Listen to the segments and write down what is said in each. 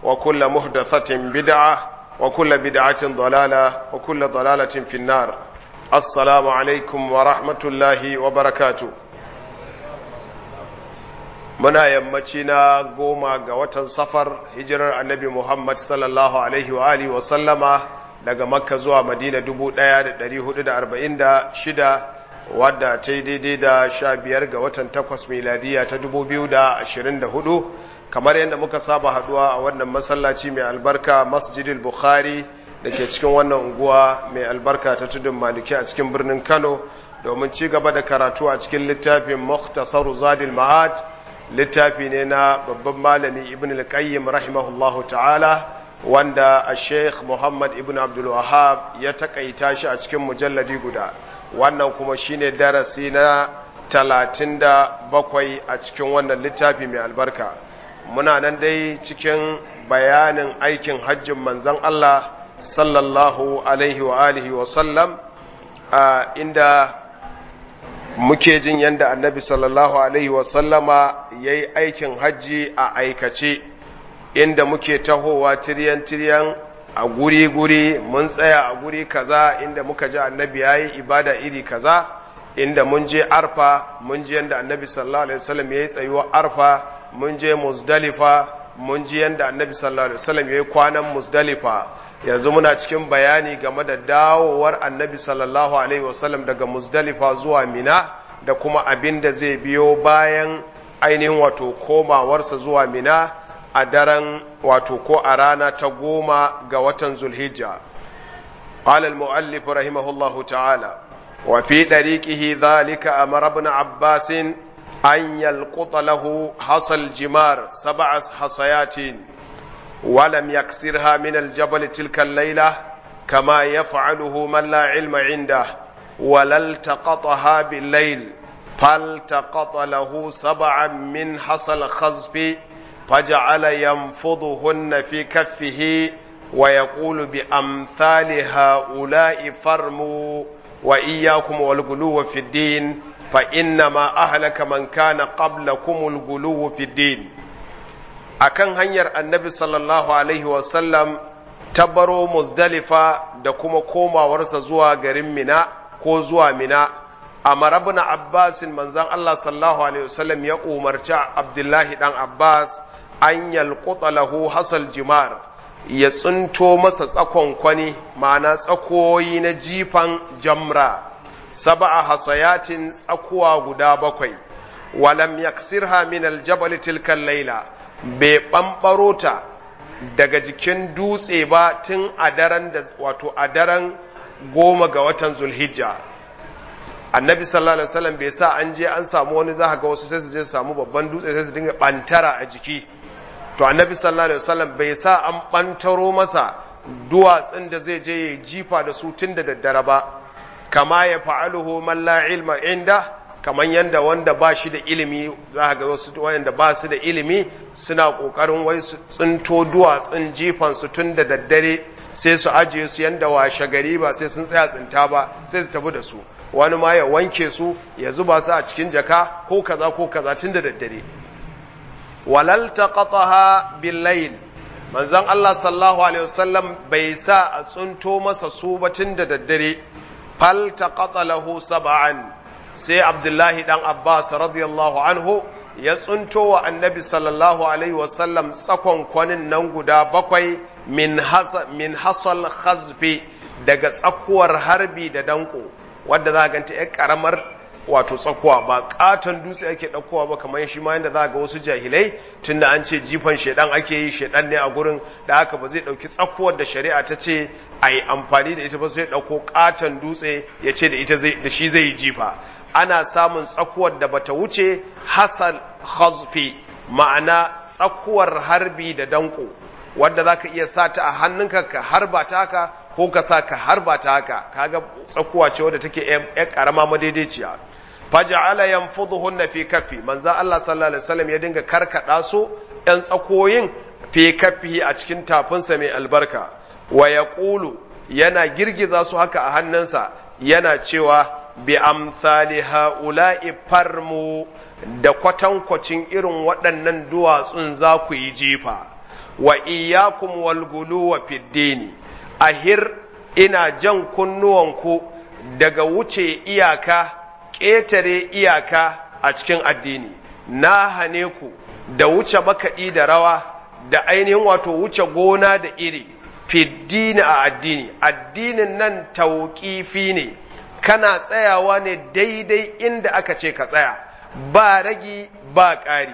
وكل محدثة بدعة وكل بدعة ضلالة وكل ضلالة في النار السلام عليكم ورحمة الله وبركاته muna yammaci na goma ga watan safar hijirar annabi Muhammad sallallahu alaihi wa alihi wa sallama daga makka zuwa madina 1446 wadda ta yi daidai da sha biyar ga watan takwas miladiya ta 2024 kamar yadda muka saba haduwa a wannan masallaci mai albarka masjidil bukhari da ke cikin wannan unguwa mai albarka ta tudun maliki a cikin birnin kano domin ci gaba da karatu a cikin littafin mukhtasaru zadil ma'ad littafi ne na babban malami ibn al-qayyim rahimahullahu ta'ala wanda a sheikh muhammad ibn abdul wahab ya takaita shi a cikin mujalladi guda wannan kuma shine darasi na talatin da bakwai a cikin wannan littafi mai albarka muna nan dai cikin bayanin aikin hajjin manzon Allah sallallahu alaihi wa alihi wa sallam inda muke jin yadda annabi sallallahu alaihi wa sallama ya yi aikin hajji a aikace inda muke tahowa tiryan-tiryan a guri-guri mun tsaya a guri kaza inda muka ji annabi ya yi ibada iri kaza inda mun je arfa mun ji yadda annabi sallallahu alaihi wasallam ya yi tsayuwar arfa mun je muzdalifa mun ji yadda annabi sallallahu alaihi wasallam ya yi kwanan muzdalifa yanzu muna cikin bayani game da dawowar annabi sallallahu alaihi wasallam daga muzdalifa zuwa mina da kuma abin da zai biyo bayan ainihin wato komawarsa zuwa mina a daren wato ko a rana ta goma ga watan zulhijja قال المؤلف رحمه الله تعالى وفي طريقه ذلك أمر ابن عباس أن يلقط له حصى الجمار سبع حصيات ولم يكسرها من الجبل تلك الليلة كما يفعله من لا علم عنده ولا التقطها بالليل فالتقط له سبعا من حصى الخزف فجعل ينفضهن في كفه ويقول بأمثال هؤلاء فرموا وإياكم والغلو في الدين فإنما أهلك من كان قبلكم الغلو في الدين akan hanyar annabi sallallahu alaihi wasallam ta baro muzdalifa da kuma komawarsa zuwa garin mina ko zuwa mina a marabna abbasin manzan Allah sallallahu alaihi wasallam ya umarci abdullahi dan abbas an yalquta lahu hasal jimar ya tsinto masa tsakon kwani ma'ana tsakoyi na jifan jamra saba'a hasayatin tsakuwa guda bakwai walam yaksirha min aljabal tilka laila bai ɓamɓaro ta daga jikin dutse ba tun a daren da wato a daren goma ga watan zulhijja annabi sallallahu alaihi wasallam bai sa an je an samu wani za ga wasu sai su je su samu babban dutse sai su dinga ɓantara a jiki to annabi sallallahu alaihi wasallam bai sa an ɓantaro masa duwatsun da zai je ya jifa da su tun da daddare ba kama ya fa'aluhu man la ilma inda kamar yadda wanda ba shi da ilimi za ga wasu wanda ba su da ilimi suna ƙoƙarin wai su tsinto duwatsun jifan su tun da daddare sai su ajiye su yanda washe gari ba sai sun tsaya tsinta ba sai su tafi da su wani ma ya wanke su ya zuba su a cikin jaka ko kaza ko kaza tun da daddare walal taqataha bil layl manzon Allah sallallahu alaihi wasallam bai sa a tsinto masa su ba tun da daddare fal taqata lahu sab'an sai abdullahi dan abbas radiyallahu anhu ya tsunto wa annabi sallallahu alaihi wasallam tsakon kwanin nan guda bakwai min hasal khazfi daga tsakuwar harbi da danko wadda za ganta ya karamar wato tsakuwa ba katon dutse ake ɗaukowa ba kamar shi ma yadda za ga wasu jahilai tunda an ce jifan shedan ake yi shedan ne a gurin da haka ba zai ɗauki tsakuwar da shari'a ta ce a yi amfani da ita ba sai ɗauko katon dutse ya ce da ita da shi zai yi jifa ana samun tsakuwar da bata wuce hasal khazfi ma'ana tsakuwar harbi da danko wadda zaka iya sa ta a hannunka ka harba ta haka ko ka sa ka harba ta haka kaga tsakuwa ce wadda take yar karama madaidaiciya faja'ala yanfudhuhunna fi kaffi manzo Allah sallallahu alaihi wasallam ya dinga karkada su ɗan tsakoyin fi kaffi a cikin tafinsa mai albarka wa yaqulu yana girgiza su haka a hannunsa yana cewa bi amsali ha'ula'i farmu da kwatankwacin irin waɗannan duwatsun za ku yi jifa wa iyyakum wal guluwa fid dini ahir ina jan kunnuwanku daga wuce iyaka ƙetare iyaka a cikin addini na hane ku da wuce makaɗi da rawa da ainihin wato wuce gona da iri fiddini a addini addinin nan tauƙifi ne kana tsayawa ne daidai inda aka ce ka tsaya ba ragi ba ƙari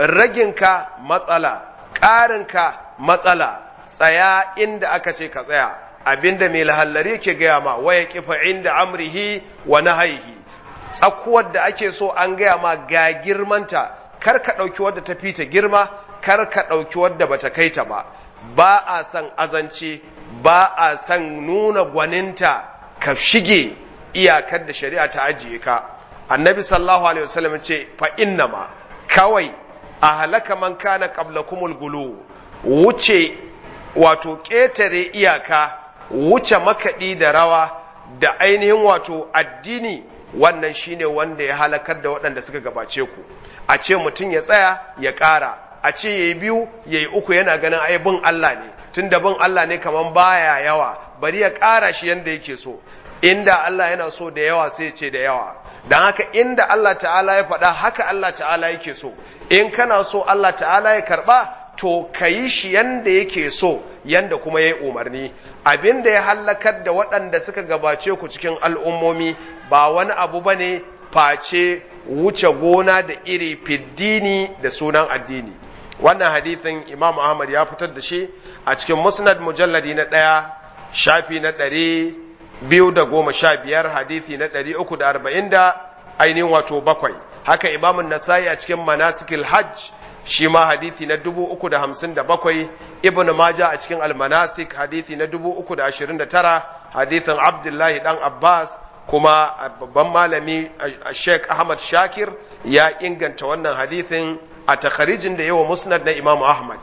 raginka matsala ƙarinka matsala tsaya inda aka ce ka tsaya abinda mai lahallari ke gaya ma waya kifa inda amrihi wa nahaihi tsakuwar da ake so an gaya ma ga girmanta kar ka ɗauki wadda ta fita girma kar ka ɗauki wadda bata kai ta ba ba a san azanci ba a san nuna gwaninta ka shige iyakar da shari'a ta ajiye ka annabi sallallahu alaihi wasallam ce fa innama kawai a halaka man kana qablakumul gulu wuce wato ƙetare iyaka wuce makaɗi da rawa da ainihin wato addini wannan shine wanda ya halakar da waɗanda suka gabace ku a ce mutum ya tsaya ya ƙara a ce ya yi biyu ya yi uku yana ganin ai bin Allah ne tun da bin Allah ne kaman baya yawa bari ya ƙara shi yanda yake so inda Allah yana so da yawa sai ce da yawa don haka inda Allah ta'ala ya faɗa haka Allah ta'ala yake so in kana so Allah ta'ala ya karɓa to ka yi shi yanda yake so yanda kuma ya yi umarni abin da ya hallakar da waɗanda suka gabace ku cikin al'ummomi ba wani abu ba ne face wuce gona da iri fiddini da sunan addini wannan hadithin imam ahmad ya fitar da shi a cikin musnad mujalladi na ɗaya shafi na ɗari biyu da goma sha biyar hadithi na ɗari uku da arba'in da ainihin wato bakwai haka imamun nasa'i a cikin manasikil hajj shi ma hadithi na dubu uku da hamsin da bakwai ibn maja a cikin almanasik hadithi na dubu uku da ashirin da tara hadithin abdullahi dan abbas kuma babban malami sheikh ahmad shakir ya inganta wannan hadithin a takharijin da yawa musnad na imamu ahmad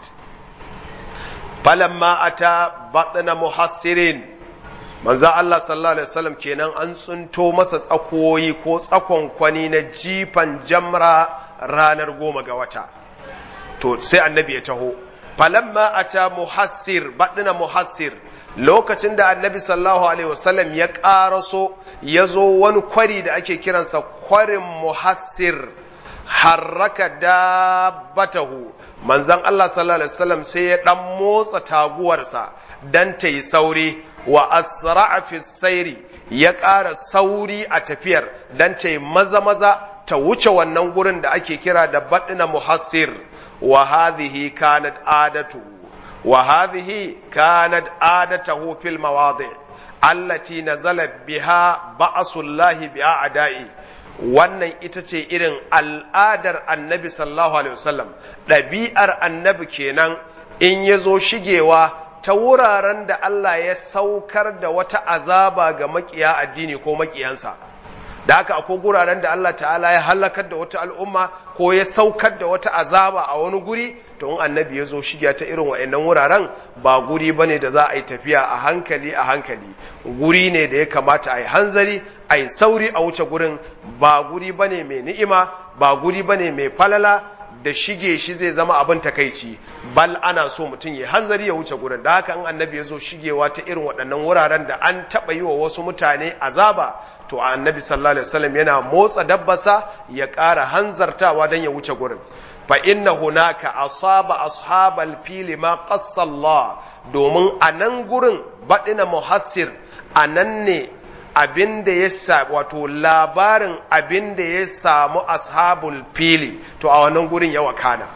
falamma ata batna muhassirin manzo Allah sallallahu alaihi wasallam kenan an tsunto masa tsakoyi ko tsakon kwani na jifan jamra ranar goma ga wata to sai annabi ya taho falamma ata muhassir badina muhassir lokacin da annabi sallallahu alaihi wasallam ya ƙaraso ya zo wani kwari da ake kiransa kwarin muhassir harraka dabbatahu manzon Allah sallallahu alaihi wasallam sai ya dan motsa taguwarsa dan ta yi sauri wa asra'a fi sairi ya ƙara sauri a tafiyar dan ta yi maza maza ta wuce wannan gurin da ake kira da badina muhassir wa hadhihi kanat adatu wa hadhihi kanat adatahu fil mawadi allati nazala biha ba'sullahi bi a'da'i wannan ita ce irin al'adar annabi sallallahu alaihi wasallam ɗabi'ar annabi kenan in ya zo shigewa ta wuraren da Allah ya saukar da wata azaba ga makiya addini ko makiyansa da haka akwai guraren da Allah ta'ala ya halakar da wata al'umma ko ya saukar da wata azaba a wani guri to in annabi ya zo shiga ta irin wa'annan wuraren ba guri bane da za a yi tafiya a hankali a hankali guri ne da ya kamata a yi hanzari a yi sauri a wuce gurin ba guri bane mai ni'ima ba guri bane mai falala da shige shi zai zama abin takaici bal ana so mutum ya hanzari ya wuce gurin da haka in annabi ya zo shigewa ta irin waɗannan wuraren da an taɓa yi wa wasu mutane azaba to annabi sallallahu alaihi wasallam yana motsa dabbasa ya ƙara hanzartawa don ya wuce gurin fa inna hunaka asaba ashabal fili ma qassallah domin a nan gurin baɗina muhassir a nan ne abin da ya sa wato labarin abin da ya samu ashabul fili to a wannan gurin ya wakana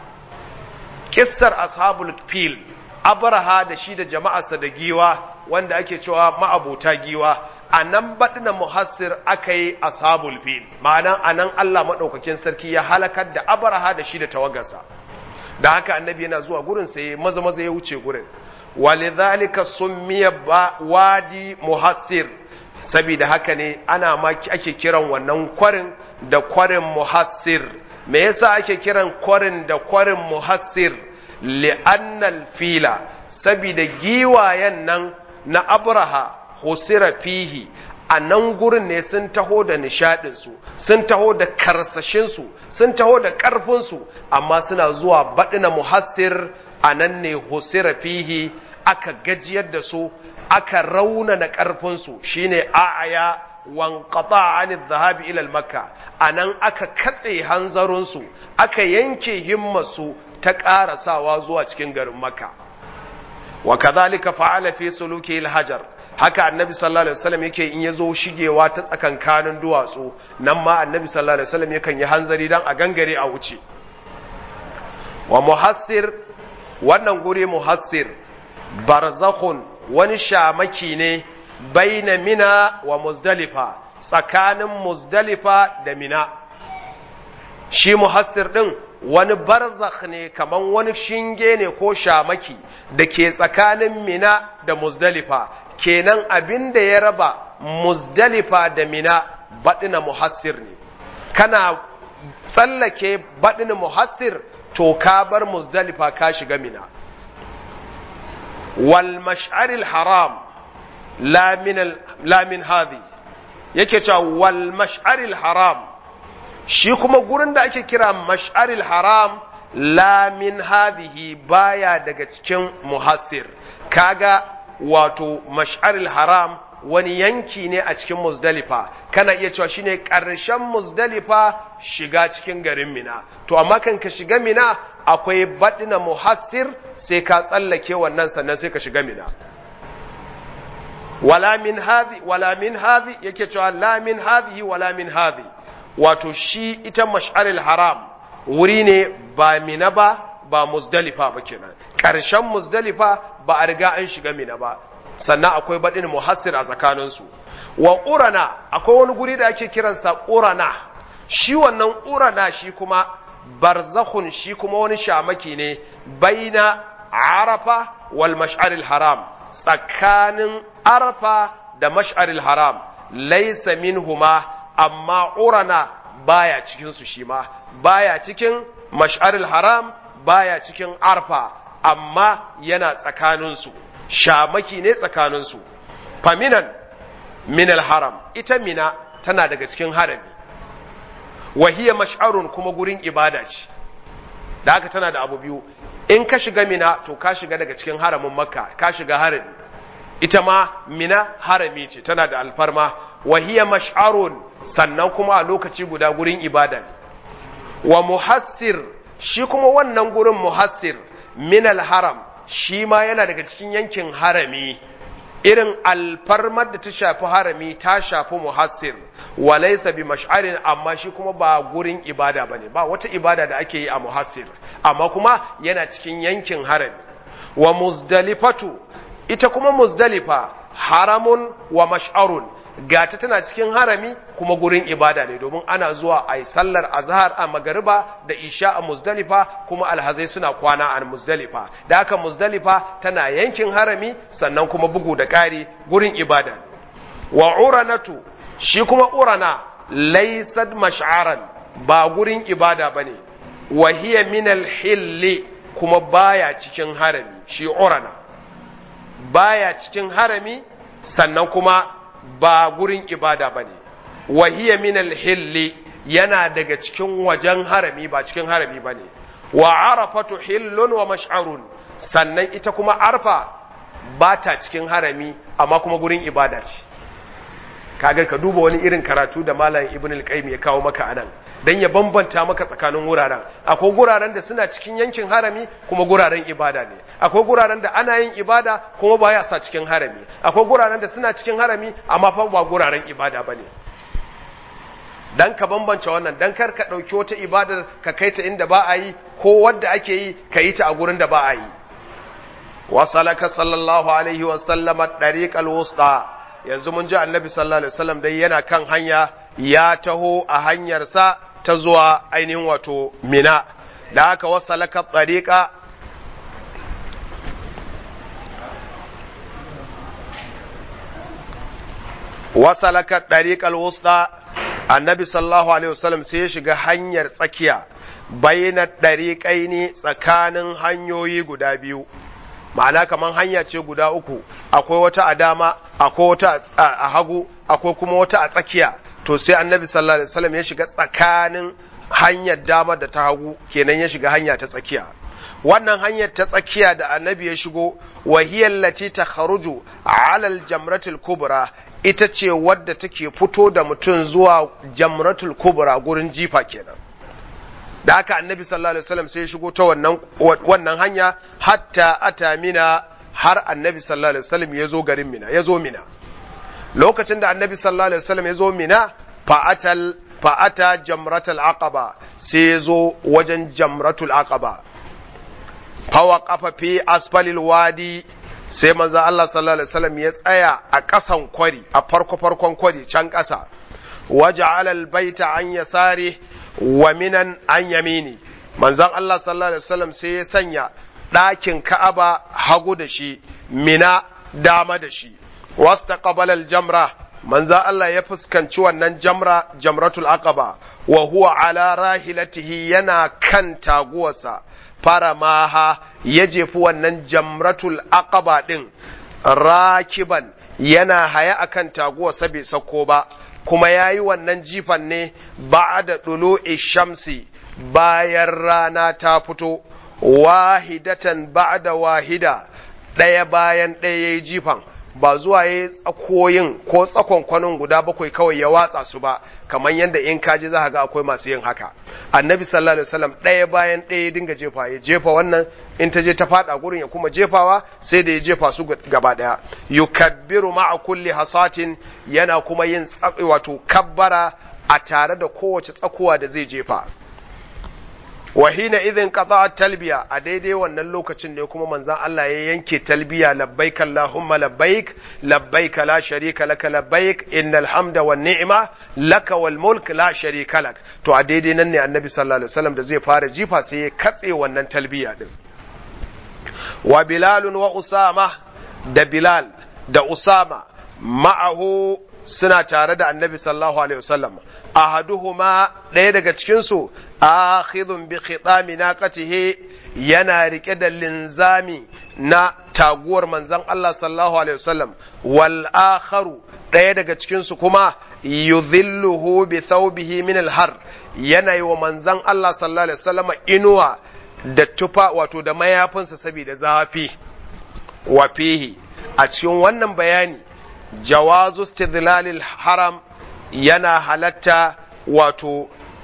kissar ashabul fil abraha da shi da jama'arsa da giwa wanda ake cewa ma'abota giwa a nan baɗina muhassir aka yi ashabul fil ma'ana a nan Allah maɗaukakin sarki ya halakar da abraha da shi da tawagarsa da haka annabi yana zuwa gurin sai maza maza ya wuce gurin walidhalika summiya wadi muhassir saboda haka ne ana ma ake kiran wannan kwarin da kwarin muhassir me yasa ake kiran kwarin da kwarin muhassir li'annal fila saboda giwayen nan na abraha husira fihi a nan gurin ne sun taho da nishadinsu sun taho da karsashinsu sun taho da ƙarfinsu amma suna zuwa baɗina muhassir anan ne husira fihi aka gajiyar da su aka raunana ƙarfinsu shine a'aya wanqata an dhahabi ila makka anan aka katse hanzarinsu aka yanke himmarsu ta ƙarasawa zuwa cikin garin makka wa kadhalika fa'ala fi suluki al-hajar haka annabi sallallahu alaihi wasallam yake in yazo shigewa ta tsakankanin duwatsu nan ma annabi sallallahu alaihi wasallam yakan yi hanzari dan a gangare a wuce wa muhassir wannan guri muhassir barzakhun wani shamaki ne baina mina wa muzdalifa tsakanin muzdalifa da mina shi muhassir din wani barzakh ne kaman wani shinge ne ko shamaki da ke tsakanin mina da muzdalifa kenan abin da ya raba muzdalifa da mina baɗina muhassir ne kana tsallake baɗina muhassir to ka bar muzdalifa ka shiga mina wal mash'aril haram la min hadhi yake cewa wal mash'aril haram shi kuma gurin da ake kira mash'aril haram la min hadhihi baya daga cikin muhassir kaga wato mash'aril haram wani yanki ne a cikin muzdalifa kana iya cewa shine ƙarshen muzdalifa shiga cikin garin mina to amma kan ka shiga mina akwai baɗina muhassir sai ka tsallake wannan sannan sai ka shiga mina wala min hadhi wala min hadhi yake cewa la min hadhihi wala min hadhi wato shi ita mash'aril haram wuri ne ba mina ba ba muzdalifa ba kenan ƙarshen muzdalifa ba a riga an shiga mina ba sannan akwai baɗin muhassir a tsakaninsu wa ƙurana akwai wani guri da ake kiransa ƙurana shi wannan ƙurana shi kuma barzakhun shi kuma wani shamaki ne baina arafa wal mash'aril haram tsakanin arafa da mash'aril haram laisa minhuma amma ƙurana baya cikin su shi ma baya cikin mash'aril haram baya cikin arfa amma yana tsakaninsu shamaki ne tsakaninsu faminan minal haram ita mina tana daga cikin harami wahiya mash'arun kuma gurin ibada ce da haka tana da abu biyu in ka shiga mina to ka shiga daga cikin haramin makka ka shiga harami ita ma mina harami ce tana da alfarma wahiya mash'arun sannan kuma a lokaci guda gurin ibada ne wa muhassir shi kuma wannan gurin muhassir minal haram shi ma yana daga cikin yankin harami irin alfarmar da ta shafi harami ta shafi muhassir walaisa bi mash'arin amma shi kuma ba gurin ibada bane ba wata ibada da ake yi a muhassir amma kuma yana cikin yankin harami wa muzdalifatu ita kuma muzdalifa haramun wa mash'arun gata tana cikin harami kuma gurin ibada ne domin ana zuwa a yi sallar azhar a magariba da isha a muzdalifa kuma alhazai suna kwana a muzdalifa da haka muzdalifa tana yankin harami sannan kuma bugu da ƙari gurin ibada ne wa uranatu shi kuma urana laysad mash'aran ba gurin ibada bane wa hiya min hilli kuma baya cikin harami shi urana baya cikin harami sannan kuma ba gurin ibada ba ne wahiya minal hilli yana daga cikin wajen harami ba cikin harami ba ne wa arafatu hillun wa mash'arun sannan ita kuma arfa ba ta cikin harami amma kuma gurin ibada ce kaga ka duba wani irin karatu da malam ibn al-qayyim ya kawo maka anan dan ya bambanta maka tsakanin wuraren akwai guraren da suna cikin yankin harami kuma guraren ibada ne akwai guraren da ana yin ibada kuma ba ya sa cikin harami akwai guraren da suna cikin harami amma fa ba guraren ibada bane dan ka bambance wannan dan kar ka dauki wata ibadar ka kai ta inda ba a yi ko wadda ake yi ka yi ta a gurin da ba a yi wasalaka sallallahu alaihi wa sallama dariqal wusta yanzu mun ji annabi sallallahu alaihi wasallam dai yana kan hanya ya taho a hanyarsa ta zuwa ainihin wato mina da haka wasalaka tsariƙa wasalaka ɗariƙar wusta annabi sallallahu alaihi wasallam sai ya shiga hanyar tsakiya bayyana ɗariƙai ne tsakanin hanyoyi guda biyu ma'ana kamar hanya ce guda uku akwai wata a dama akwai wata a hagu akwai kuma wata a tsakiya to sai annabi sallallahu alaihi wasallam ya shiga tsakanin hanyar dama da ta hagu kenan ya shiga hanya ta tsakiya wannan hanyar ta tsakiya da annabi ya shigo wahiyar lati ta kharuju alal jamratul kubra ita ce wadda take fito da mutum zuwa jamratul kubra gurin jifa kenan da haka annabi sallallahu alaihi wasallam sai ya shigo ta wannan wannan hanya hatta ata mina har annabi sallallahu alaihi wasallam ya zo garin mina ya zo mina lokacin da annabi sallallahu alaihi wasallam ya zo mina fa'atal fa'ata jamratul aqaba sai ya zo wajen jamratul aqaba fawa kafa fi asfalil wadi sai manzo Allah sallallahu alaihi wasallam ya tsaya a ƙasan kwari a farko farkon kwari can ƙasa waja'ala albayta an yasari wa minan an yamini manzon Allah sallallahu alaihi wasallam sai ya sanya ɗakin Ka'aba hagu da shi mina dama da shi wastaqbala aljamra manzo Allah ya fuskanci wannan jamra jamratul aqaba wa huwa ala rahilatihi yana kan taguwarsa faramaha ya jefi wannan jamratul aqaba din rakiban yana haya akan taguwarsa bai sako ba kuma ya yi wannan jifan ne ba'da ɗulu'i shamsi bayan rana ta fito wahidatan ba'da wahida ɗaya bayan ɗaya ya yi jifan ba zuwa ya yi tsakoyin ko tsakon kwanon guda bakwai kawai ya watsa su ba kamar yadda in kaji za ga akwai masu yin haka annabi sallallahu alaihi wasallam ɗaya bayan ɗaya ya dinga jefa ya jefa wannan in ta je ta faɗa gurin ya kuma jefawa sai da ya jefa su gaba ɗaya yukabbiru ma'a kulli hasatin yana kuma yin wato kabbara a tare da kowace tsakuwa da zai jefa wahina idin qata talbiya a daidai wannan lokacin ne kuma manzon Allah ya yanke talbiya labbaik allahumma labbaik labbaik la sharika laka labbaik innal hamda wan ni'ma laka wal mulk la sharika lak to a daidai nan ne annabi sallallahu alaihi wasallam da zai fara jifa sai ya katse wannan talbiya din wa bilal wa usama da bilal da usama ma'ahu suna tare da annabi sallallahu alaihi wasallam ahaduhuma ɗaya daga cikinsu akhidhun bi khitami naqatihi yana rike da linzami na taguwar manzon Allah sallallahu alaihi wasallam wal akharu ɗaya daga cikinsu kuma yudhilluhu bi thawbihi min al har yana yi wa manzon Allah sallallahu alaihi wasallam inuwa da tufa wato da mayafinsa saboda zafi wa fihi a cikin wannan bayani jawazu istidlalil haram yana halatta wato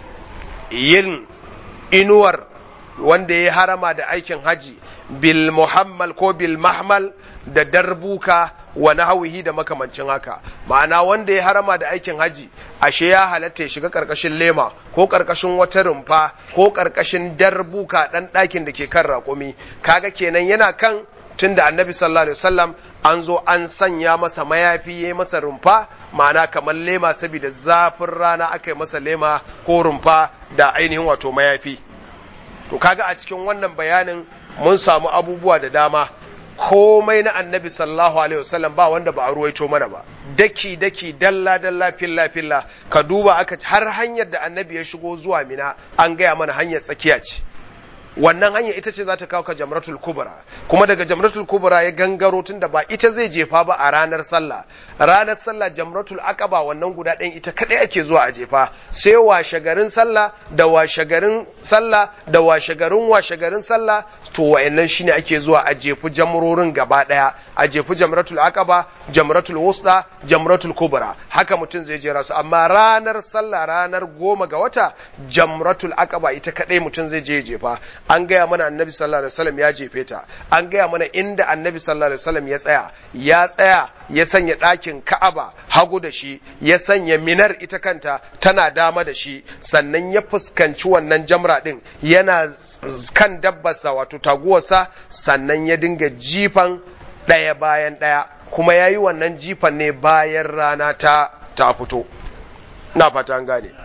yin inuwar wanda ya harama da aikin haji bil muhammal ko bil mahmal da darbuka wa nahwihi da makamancin haka ma'ana wanda ya harama da aikin haji ashe ya halatta ya shiga karkashin lema ko karkashin wata rumfa ko karkashin darbuka dan ɗakin da ke kan raƙumi kaga kenan yana kan tunda annabi sallallahu alaihi wasallam an zo an sanya masa mayafi ya masa rumfa ma'ana kamar lema saboda zafin rana aka yi masa lema ko rumfa da ainihin wato mayafi to kaga a cikin wannan bayanin mun samu abubuwa da dama komai na annabi sallallahu alaihi wasallam ba wanda ba a ruwaito mana ba daki daki dalla dalla filla filla ka duba aka har hanyar da annabi ya shigo zuwa mina an gaya mana hanyar tsakiya ce wannan hanya ita ce za ta kawo ka jamratul kubra kuma daga jamratul kubra ya gangaro tun da ba ita zai jefa ba a ranar sallah ranar sallah jamratul aqaba wannan guda ɗayan ita kadai ake zuwa a jefa sai washe garin sallah da washe garin sallah da washe garin washe garin sallah to wayannan shine ake zuwa a jefu jamrorin gaba ɗaya a jefu jamratul aqaba jamratul wusta jamratul kubra haka mutum zai jera su amma ranar sallah ranar goma ga wata jamratul aqaba ita kadai mutum zai je jefa an gaya mana annabi sallallahu alaihi wasallam ya jefe ta an gaya mana inda annabi sallallahu alaihi wasallam ya tsaya ya tsaya ya sanya ɗakin ka'aba hagu da shi ya sanya minar ita kanta tana dama da shi sannan ya fuskanci wannan jamra din yana kan dabbarsa wato taguwarsa sannan ya dinga jifan ɗaya bayan ɗaya kuma ya yi wannan jifan ne bayan rana ta ta fito na fata an gane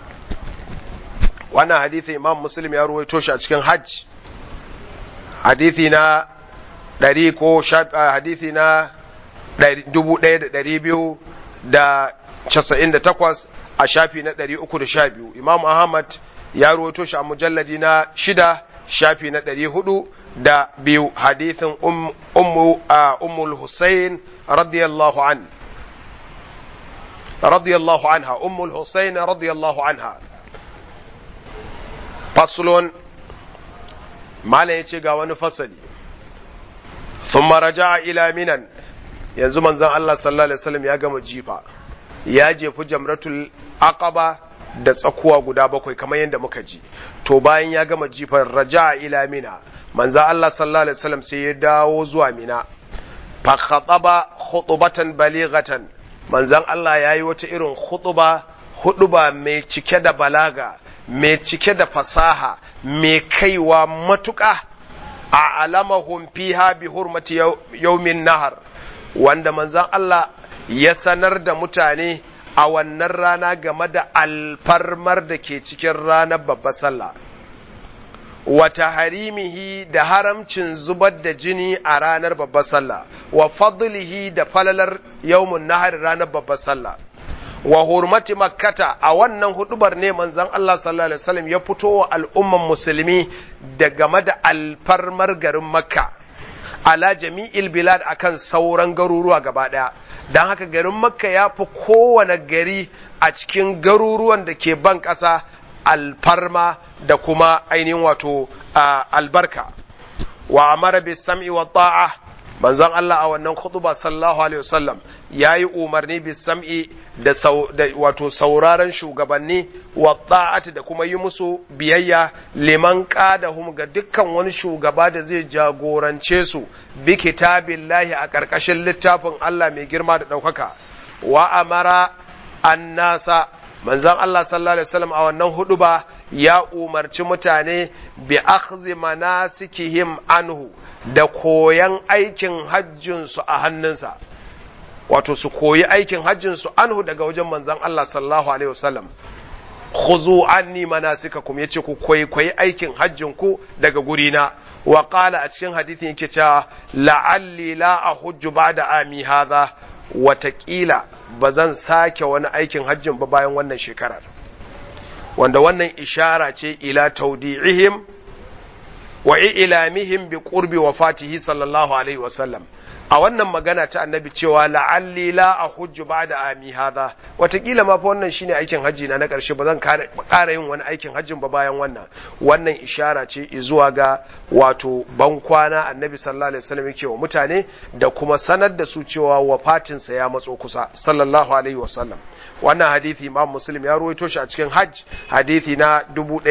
wannan hadithi imam muslim ya ruwaito shi a cikin hajj hadithi na ɗari ko hadithi na dubu ɗaya da ɗari biyu da casa'in da takwas a shafi na ɗari uku da sha biyu imam ahmad ya ruwaito shi a mujalladi na shida shafi na ɗari hudu da biyu hadithin ummul hussein radiyallahu an radiyallahu anha ummul hussein radiyallahu anha faslun malam ya ce ga wani fasali thumma raja'a ila minan yanzu manzon Allah sallallahu alaihi wasallam ya gama jifa ya jefi jamratul aqaba da tsakuwa guda bakwai kamar yadda muka ji to bayan ya gama jifan raja'a ila mina manzon Allah sallallahu alaihi wasallam sai ya dawo zuwa mina fa khataba khutbatan balighatan manzon Allah yayi wata irin khutba huduba mai cike da balaga mai cike da fasaha mai kaiwa matuƙa a alamahum fiha bi hurmati yaumin nahar wanda manzan Allah ya sanar da mutane a wannan rana game da alfarmar da ke cikin ranar babbar sallah wata harimihi da haramcin zubar da jini a ranar babbar sallah wa fadlihi da falalar yaumun nahar ranar babbar sallah wa hurmati makkata a wannan hudubar ne manzon Allah sallallahu alaihi wasallam ya fito wa al'umman musulmi da game da alfarmar garin makka ala jami'il bilad akan sauran garuruwa gaba daya don haka garin makka ya fi kowane gari a cikin garuruwan da ke ban ƙasa alfarma da kuma ainihin wato albarka wa amara bis sam'i wa ta'a manzon Allah a wannan khutba sallallahu alaihi wasallam yayi umarni bis sam'i da wato sauraron shugabanni wa ta'ati da kuma yi musu biyayya liman qadahum ga dukkan wani shugaba da zai jagorance su bi kitabillahi a ƙarƙashin littafin Allah mai girma da ɗaukaka wa amara annasa manzon Allah sallallahu alaihi wasallam a wannan huduba ya umarci mutane bi akhzi manasikihim anhu da koyan aikin hajjinsu a hannunsa wato su koyi aikin hajjinsu anhu daga wajen manzon Allah sallallahu alaihi wasallam khuzu anni manasikakum yace ku koyi koyi aikin hajjin ku daga gurina wa qala a cikin hadisin yake cewa la'alli la ahujju ba'da ami hadha watakila ba zan sake wani aikin hajjin ba bayan wannan shekarar wanda wannan ishara ce ila taudi'ihim wa ilamihim bi qurbi wafatihi sallallahu alaihi wasallam a wannan magana ta annabi cewa la'alli la a hujju ba da ami hadha watakila ma fa wannan shine aikin hajji na na ƙarshe ba zan ƙara yin wani aikin hajjin ba bayan wannan wannan ishara ce zuwa ga wato ban kwana annabi sallallahu alaihi wasallam yake wa mutane da kuma sanar da su cewa wafatinsa ya matso kusa sallallahu alaihi wasallam wannan hadithi imam muslim ya ruwaito shi a cikin hajj hadithi na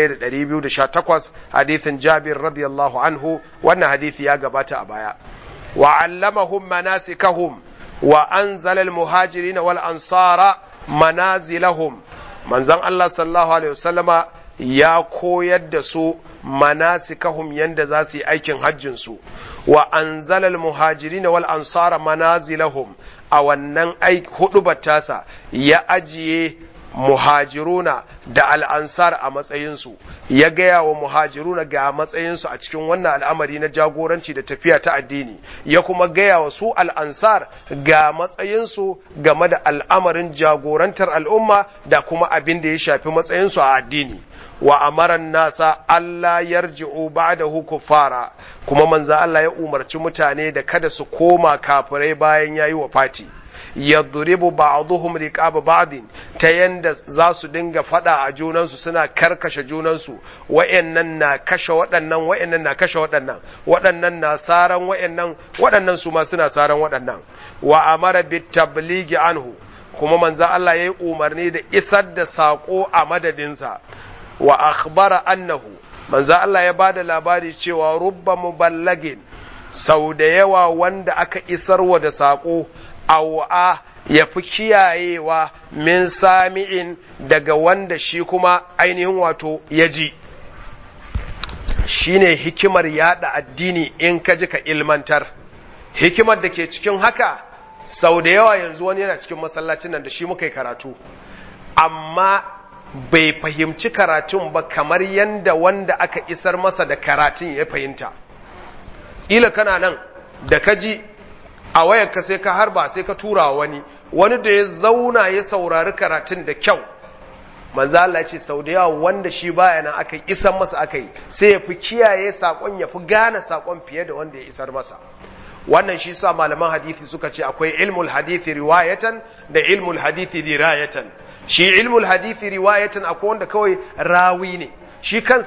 1218 hadithin jabir radiyallahu anhu wannan hadithi ya gabata a baya وعلمهم مناسكهم وأنزل المهاجرين والأنصار منازلهم من زن الله صلى الله عليه وسلم ya koyar da su manasikahum yanda za su yi aikin hajjinsu wa anzalal muhajirin wal ansara manazilahum a wannan hudu tasa ya ajiye muhajiruna da al'ansar a matsayinsu ya gaya wa muhajiruna ga matsayinsu a cikin wannan al'amari na jagoranci da tafiya ta addini ya kuma gaya wa su al'ansar ga matsayinsu game da al'amarin jagorantar al'umma da kuma abin da ya shafi matsayinsu a addini wa amaran nasa Allah yarji'u ba'dahu kuffara kuma manzo Allah ya umarci mutane da kada su koma kafirai bayan yayi wafati yadribu ba'dhum riqaba ba'din ta yanda za su dinga fada a junansu suna karkashe junansu wayannan na kashe waɗannan wayannan na kashe waɗannan waɗannan na saran wayannan waɗannan su ma suna saran waɗannan wa amara bit tabligi anhu kuma manzo Allah yayi umarni da isar da sako a madadinsa wa akhbara annahu manzo Allah ya bada labari cewa rubba muballagin sau da yawa wanda aka isarwa da sako awa ya fi kiyayewa min sami'in daga wanda shi kuma ainihin wato ya ji shi ne hikimar yada addini in ka ji ka ilmantar hikimar da ke cikin haka sau da yawa yanzu wani yana cikin masallacin nan da shi muka yi karatu amma bai fahimci karatun ba kamar yadda wanda aka isar masa da karatun ya fahimta ila kana nan da ka ji a wayarka sai ka harba sai ka tura wani wani da ya zauna ya saurari karatun da kyau manzo Allah ce sau da yawa wanda shi baya nan aka isar masa aka yi sai ya fi kiyaye sakon ya fi gane sakon fiye da wanda ya isar masa wannan shi sa malaman hadisi suka ce akwai ilmul hadisi riwayatan da ilmul hadisi dirayatan shi ilmul hadisi riwayatan akwai wanda kawai rawi ne shi kansa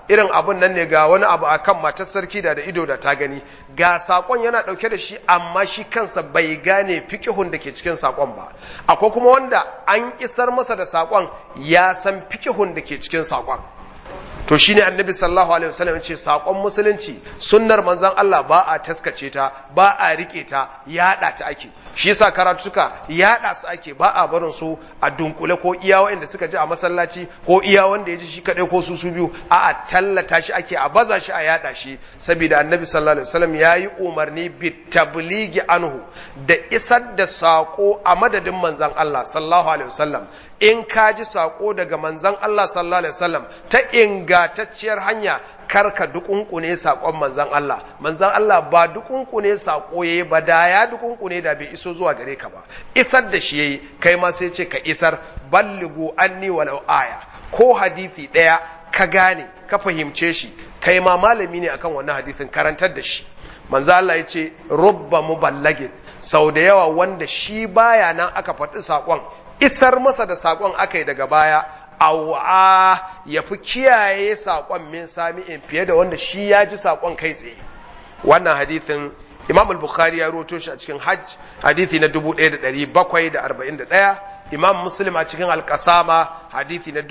irin abun nan ne ga wani abu akan matar sarki da da ido da ta gani ga sakon yana dauke da shi amma shi kansa bai gane fikihun da ke cikin sakon ba akwai kuma wanda an isar masa da sakon ya san fikihun da ke cikin sakon to shine annabi sallallahu alaihi wasallam ce sakon musulunci sunnar manzon Allah ba a taskace ta ba a rike ta yada ta ake shi yasa karatuka yada su ake ba a barin su a dunkule ko iya wanda suka ji a masallaci ko iya wanda ya ji shi kadai ko su su biyu a a tallata shi ake a baza shi a yada shi saboda annabi sallallahu alaihi wasallam yayi umarni bi tabligi anhu da isar da sako a madadin manzon Allah sallallahu alaihi wasallam in ka ji sako daga manzon Allah sallallahu alaihi wasallam ta ingatacciyar hanya karka dukunkune sakon manzon Allah manzon Allah ba dukunkune sako yayi ba da ya dukunkune da bai iso zuwa gare ka ba isar da shi yayi kai ma sai ce ka isar balligu anni walau aya ko hadisi daya ka gane ka fahimce shi kai ma malami ne akan wannan hadisin karantar da shi manzo Allah yace rubba muballagin sau da yawa wanda shi baya nan aka faɗi sakon isar masa da sakon aka yi daga baya awa ya fi kiyaye saƙon min sami'in fiye da wanda shi ya ji saƙon kai tsaye wannan hadithin imam al-bukhari ya roto shi a cikin hajj hadithi na 1741 imam muslim a cikin al-qasama hadithi na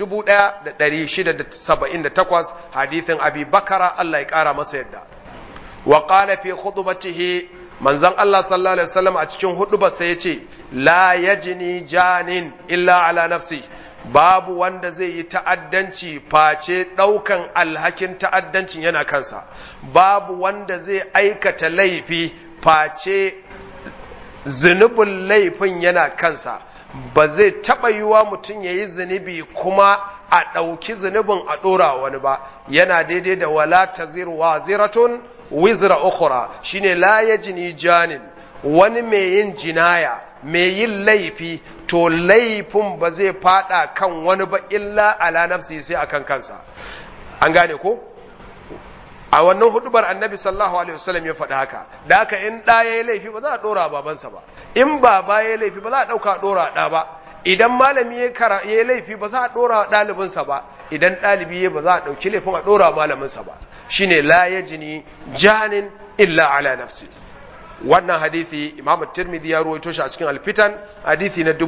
1678 hadithin abi bakara Allah ya kara masa yadda wa qala fi khutbatihi manzon Allah sallallahu alaihi wasallam a cikin hudubarsa yace la yajni janin illa ala nafsi babu wanda zai yi ta'addanci face ɗaukan alhakin ta'addancin yana kansa, babu wanda zai aikata laifi face zunubin laifin yana kansa, ba zai taɓa yiwa mutum ya yi zunubi kuma a ɗauki zunubin a ɗora wani ba, yana daidai da wala ta zirwa ziratun wizra ukhra shine la yajni janin wani mai yin jinaya mai yin laifi to laifin ba zai fada kan wani ba illa ala nafsi sai akan kansa an gane ko a wannan hudubar annabi sallallahu alaihi wasallam ya faɗi haka da haka in ɗa ya yi laifi ba za a ɗora babansa ba in baba ya yi laifi ba za a ɗauka ɗora ɗa ba idan malami ya yi laifi ba za a ɗora ɗalibinsa ba idan ɗalibi ya ba za a ɗauki laifin a ɗora malaminsa ba shine la yajini janin illa ala nafsi wannan hadithi imam tirmidhi ya ruwaito shi a cikin alfitan hadithi na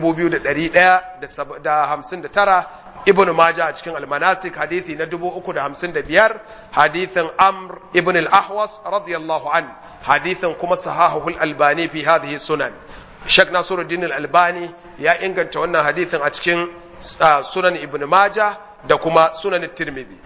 2159 ibn majah a cikin almanasik hadithi na 355 hadithin amr ibn al-ahwas radiyallahu an hadithin kuma sahahul albani fi hadhihi sunan shek nasiruddin al-albani ya inganta wannan hadithin a cikin sunan ibn majah da kuma sunan tirmidhi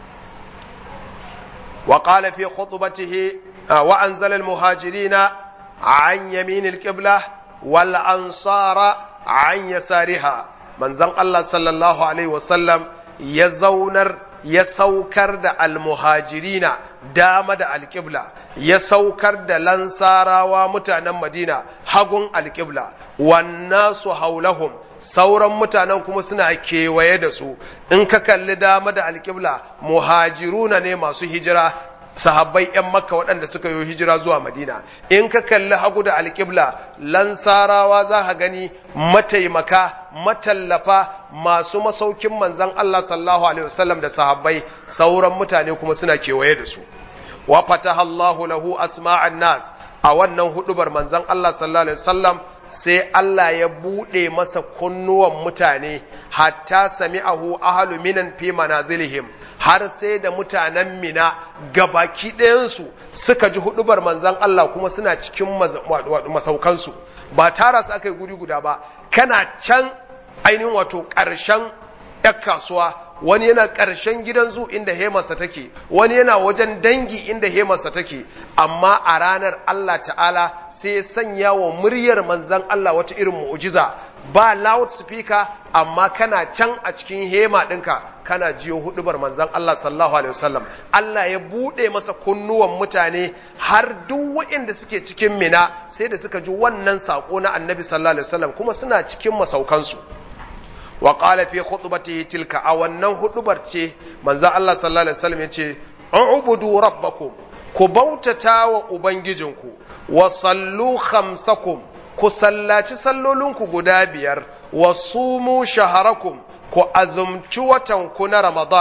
وقال في خطبته وأنزل المهاجرين عن يمين القبلة والأنصار عن يسارها من زن الله صلى الله عليه وسلم يزونر يسوكر دا المهاجرين دام دا القبلة يسوكر دا لنصارى ومتانا مدينة حقن القبلة والناس حولهم sauran mutanen kuma suna kewaye da su in ka kalli dama da alƙibla muhajiruna ne masu hijira sahabbai 'yan makka waɗanda suka yi hijira zuwa madina in ka kalli hagu da alƙibla lansarawa za ka gani mataimaka matallafa masu masaukin manzan Allah sallallahu alaihi wasallam da sahabbai sauran mutane kuma suna kewaye da su wa fataha Allahu lahu asma'an nas a wannan hudubar manzan Allah sallallahu alaihi wasallam sai Allah ya buɗe masa kunnuwan mutane hatta sami'ahu ahlu minan fi manazilihim har sai da mutanen mina gabaki ɗayansu suka ji hudubar manzan Allah kuma suna cikin masaukansu ba tara su aka yi guri guda ba kana can ainihin wato ƙarshen ‘yan kasuwa wani yana ƙarshen gidan zu inda hemarsa take wani yana wajen dangi inda hemarsa take amma a ranar Allah ta'ala sai sanya wa muryar manzan Allah wata irin mu'ujiza ba loud speaker amma kana can a cikin hema ɗinka kana jiyo hudubar manzan Allah sallallahu alaihi wasallam Allah ya buɗe masa kunnuwan mutane har duk waɗanda suke cikin mina sai da suka ji wannan saƙo na annabi sallallahu alaihi wasallam kuma suna cikin masaukansu wa qala fi khutbatihi tilka a wannan hudubar ce manzo Allah sallallahu alaihi wasallam yace ubudu rabbakum ku bautata wa ubangijinku wa sallu khamsakum ku sallaci sallolinku guda biyar wa sumu shaharakum ku azumci watan ku na ramadan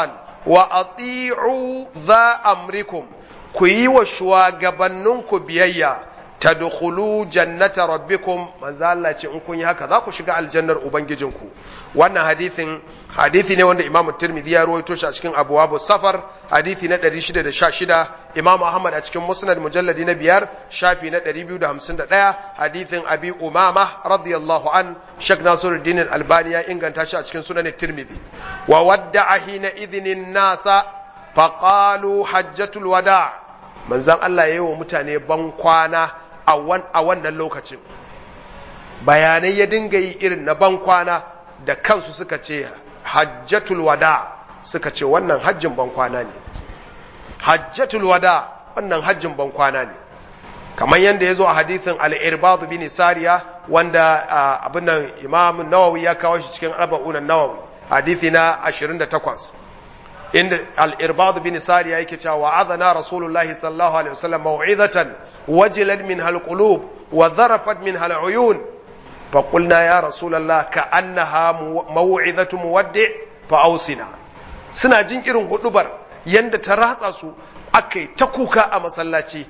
wa ati'u za amrikum ku yi wa shugabanninku biyayya tadkhulu jannata rabbikum manzo Allah ce in kun yi haka za ku shiga aljannar ubangijinku wannan hadithin hadithi ne wanda Imam Tirmidhi ya rawaito shi a cikin Abwabu Safar hadithi na 616 Imam Ahmad a cikin Musnad mujalladi na biyar shafi na 251 hadithin Abi Umama radiyallahu an Sheikh Nasiruddin Al-Albani ya inganta shi a cikin Sunan Tirmidhi wa wadda'a hina idhnin nasa faqalu hajjatul wada' manzon Allah yayi wa mutane ban kwana a wannan lokacin bayanai ya dinga yi irin na ban kwana da kansu suka ce hajjatul wada suka ce wannan hajjin ban kwana ne hajjatul wada wannan hajjin ban kwana ne kamar yadda ya zo a hadithin al-irbad bin sariya wanda abin nan imam nawawi ya kawo shi cikin arba'un nawawi hadithi na 28 inda al-irbad bin sariya yake cewa wa'adana rasulullahi sallallahu alaihi wasallam mau'izatan wajilat minha al-qulub wa dharafat minha al-uyun فقلنا يا رسول الله كأنها موعظة مودع فأوصنا suna jin irin hudubar yanda ta ratsa su aka yi ta kuka a masallaci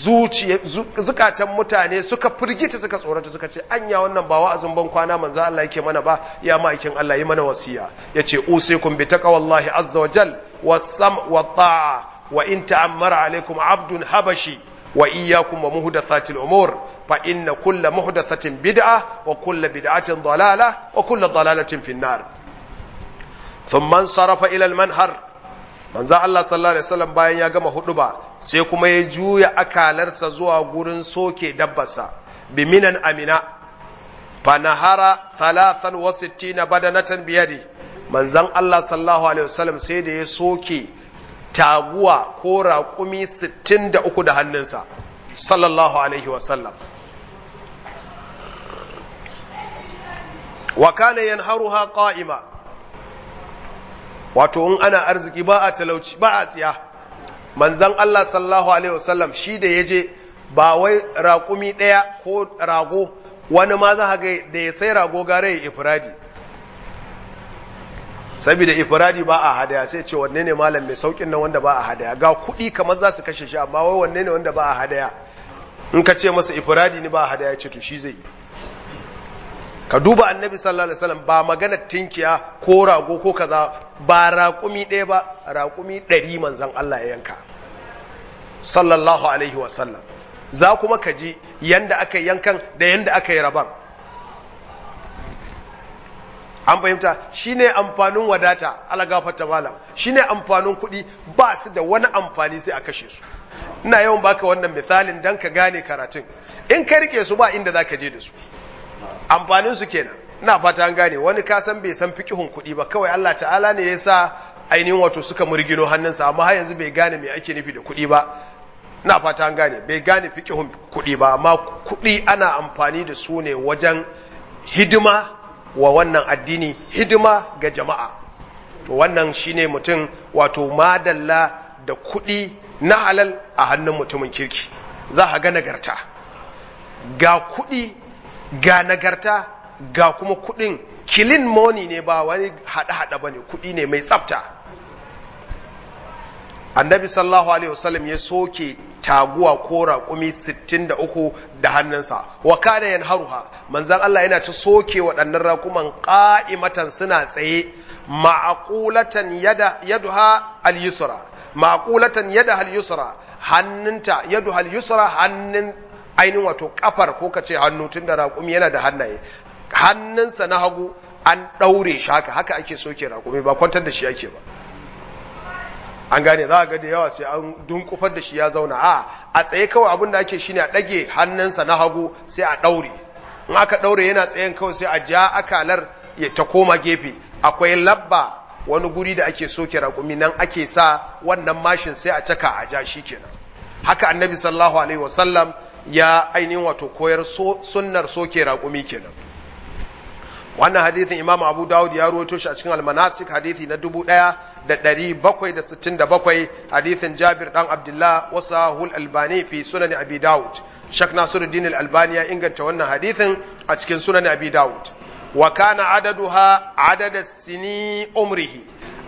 zukatan mutane suka firgita suka tsorata suka ce anya wannan ba wa'azin ban kwana manzo Allah yake mana ba ya ma'aikin Allah yi mana wasiya yace usikum bi taqwallahi azza wa jal was-sam wa ta'a wa in ta'ammara alaikum abdun habashi wa iyyakum wa muhdathatil umur fa inna kulla muhdathatin bid'a wa kulla bid'atin dalalah wa kulla dalalatin fin nar thumma sarafa ila al-manhar manzo Allah sallallahu alaihi wasallam bayan ya gama huduba sai kuma ya juya akalarsa zuwa gurin soke dabbarsa bi minan amina fa nahara 63 badanatan biyadi manzon Allah sallallahu alaihi wasallam sai da ya soke taguwa ko raƙumi 63 da hannunsa sallallahu alaihi wasallam wa kana yanharuha qa'ima wato in ana arziki ba a talauci ba a tsiya manzon Allah sallallahu alaihi wasallam shi da yaje ba wai raƙumi ɗaya ko rago wani ma za ga da ya sai rago gare ya ifradi saboda ifradi ba a hadaya sai ce wanne ne malam mai saukin nan wanda ba a hadaya ga kuɗi kamar za su kashe shi amma wai wanne ne wanda ba a hadaya in ka ce masa ifradi ne ba a hadaya ce to shi zai yi ka duba annabi sallallahu alaihi wasallam ba magana tinkiya ko rago ko kaza ba raƙumi ɗaya ba raƙumi ɗari manzan Allah ya yanka sallallahu alaihi wasallam za kuma ka ji yanda aka yankan da yanda aka yi raban an fahimta shine amfanin wadata alagafata malam shine amfanin kuɗi ba su da wani amfani sai a kashe su ina yawan baka wannan misalin dan ka gane karatun in ka rike su ba inda za ka je da su amfanin su kenan ina fata an gane wani ka san bai san fiqihun kuɗi ba kawai Allah ta'ala ne ya sa ainihin wato suka murgino hannunsa amma har yanzu bai gane me ake nufi da kuɗi ba ina fata an gane bai gane fiqihun kuɗi ba amma kuɗi ana amfani da su ne wajen hidima wa wannan addini hidima ga jama'a to wannan shine mutum wato madalla da kuɗi na halal a hannun mutumin kirki za a ga nagarta ga kuɗi ga nagarta ga kuma kuɗin kilin money ne ba wani haɗe-haɗe ba ne kuɗi ne mai tsafta annabi sallallahu alaihi wasallam ya soke taguwa ko raƙumi 63 da hannunsa wa kana yanharuha manzon Allah yana ta soke waɗannan raƙuman qa'imatan suna tsaye ma'qulatan yada yaduha al-yusra ma'qulatan yada al-yusra hannunta yaduha al-yusra hannun ainihin wato kafar ko kace hannu tunda raƙumi yana da hannaye hannunsa na hagu an ɗaure shi haka haka ake soke raƙumi ba kwantar da shi ake ba an gane za a ga da yawa sai an dunkufar da shi ya zauna a a tsaye kawai abin da ake shine a ɗage hannunsa na hagu sai a ɗaure in aka ɗaure yana tsayen kawai sai a ja akalar ya ta koma gefe akwai labba wani guri da ake soke raƙumi nan ake sa wannan mashin sai a caka a ja shi kenan haka annabi sallallahu alaihi wasallam ya ainihin wato koyar sunnar soke raƙumi kenan wannan hadithin imam abu dawud ya ruwaito shi a cikin almanasik hadithi na dubu ɗaya da ɗari bakwai da sittin da bakwai hadithin jabir ɗan abdullah wasa hul albani fi sunan abi dawud shak nasiruddin albani ya inganta wannan hadithin a cikin sunan abi dawud wa kana adaduha adada sini umrihi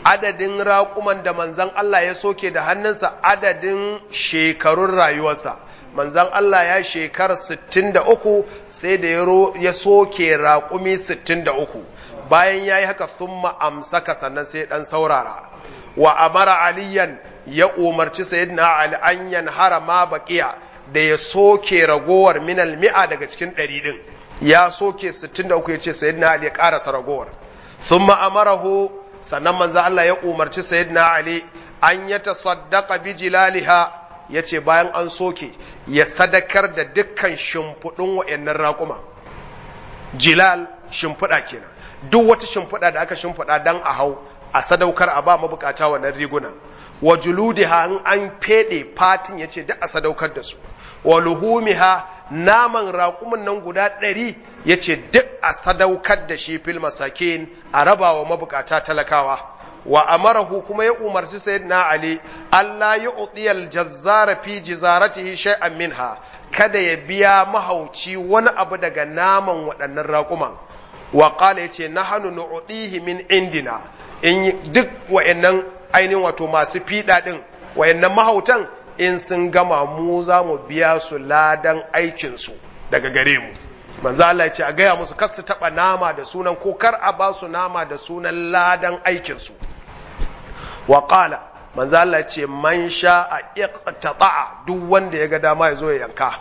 adadin raƙuman da manzan Allah ya soke da hannunsa adadin shekarun rayuwarsa manzan Allah ya shekara 63 sai da ya soke raƙumi 63 bayan ya yi haka sun amsaka sannan sai ɗan saurara wa amara aliyan ya umarci sayyidina ali an yanhara ma baqiya da ya soke ragowar minal mi'a daga cikin ɗari ɗin ya soke 63 ya ce sayyidina ali ya ƙarasa ragowar thumma amarahu sannan manzo Allah ya umarci sayyidina ali an ya tasaddaqa bi jilaliha yace bayan an soke ya sadakar da dukkan shimfiɗin wa'annan raƙuma jilal shimfiɗa kenan duk wata shimfiɗa da aka shimfiɗa dan a hau a sadaukar a ba mabukata wannan riguna wa juludiha in an fede fatin yace duk a sadaukar da su wa luhumiha naman raƙumin nan guda ɗari yace duk a sadaukar da shi fil masakin a raba wa mabukata talakawa wa amarahu kuma ya umarci sayyidina ali Allah ya utiyal jazzara fi jizaratihi shay'an minha kada ya biya mahauci wani abu daga naman waɗannan raƙuman wa qala yace nahnu nu'tihi min indina in duk wa'annan ainihin wato masu fiɗa ɗin wa'annan mahautan in sun gama mu za mu biya su ladan aikinsu daga gare mu manzo Allah ya ce a gaya musu kar su taɓa nama da sunan ko kar a ba su nama da sunan ladan aikinsu wa qala manzo Allah ya ce man sha a iqtata'a duk wanda ya ga dama ya zo ya yanka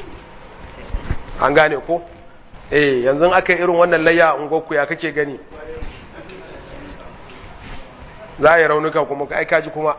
an gane ko eh yanzu aka yi irin wannan layya a ungoku ya kake gani za a yi raunuka kuma ai kaji kuma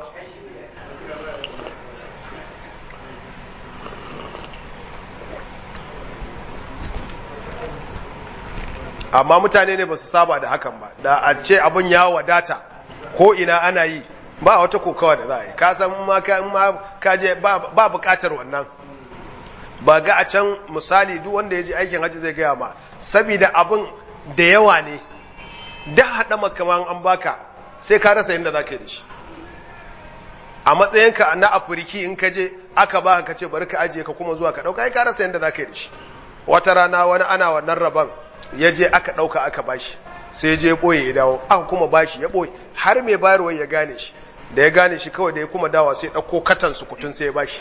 amma mutane ne ba su saba da hakan ba da a ce abin ya wadata ko ina ana yi ba wata kokawa da za a yi kasan ma ka je ba bukatar wannan ba ga a can misali duk wanda ya je aikin hajji zai gaya ma sabida abin da yawa ne da haɗa makaman an baka sai ka rasa yadda za ka yi da shi a matsayinka na afirki in ka je aka ba ka ce bari ka ajiye ka kuma zuwa ka ɗauka ai ka rasa yadda za ka yi da shi wata rana wani ana wannan rabon ya je aka ɗauka aka bashi sai je ɓoye ya dawo aka kuma bashi ya ɓoye har mai bayarwa ya gane shi da ya gane shi kawai da ya kuma dawa sai ɗauko katan sukutun sai ya bashi